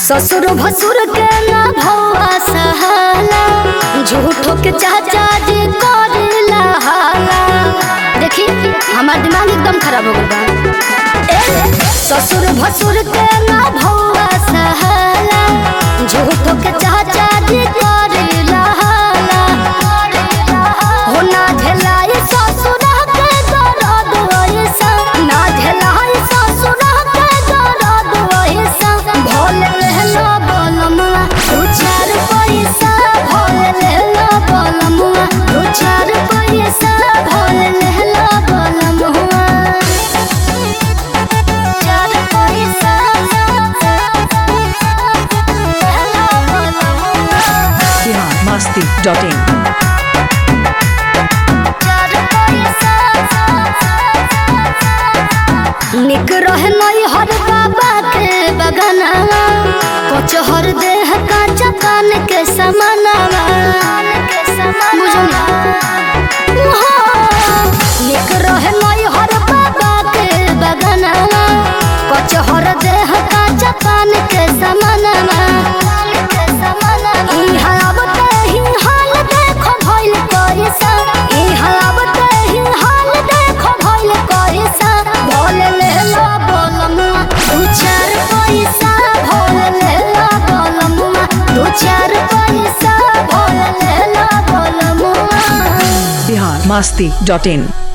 ससुर भसुर के ना भौआ सहाला झूठो के चाचा जी करेला हाला देखी हमार दिमाग एकदम खराब हो गया ए, ससुर भसुर के ना भौआ सहाला झूठो के चाचा जी करेला हाला हो ना झेलाई ससुर के दर्द वैसा ना झेलाई ससुर के दर्द वैसा भोल लेला बलमुआ दू चार पैसा भोल लेला बलमुआ दू चार पैसा भोल लेला बलमुआ चार पैसा लेला बलमुआ बिहार मस्ती डॉट इन निक रहे नई हर बाबा के बगनावा कचहर देह का चकान के समानावा बुझो ना? हाँ। निक रहे नई हर बाबा के बगनावा कचहर देह का चकान के समानावा इहाँ अबते ही हाल देखो भइल कैसा इहाँ अबते ही हाल देखो भइल कैसा भोल लेला बलमुआ दू चार पैसा भोल लेला बलमुआ दू चार पैसा भोल लेला बलमुआ बिहार मस्ती डॉट इन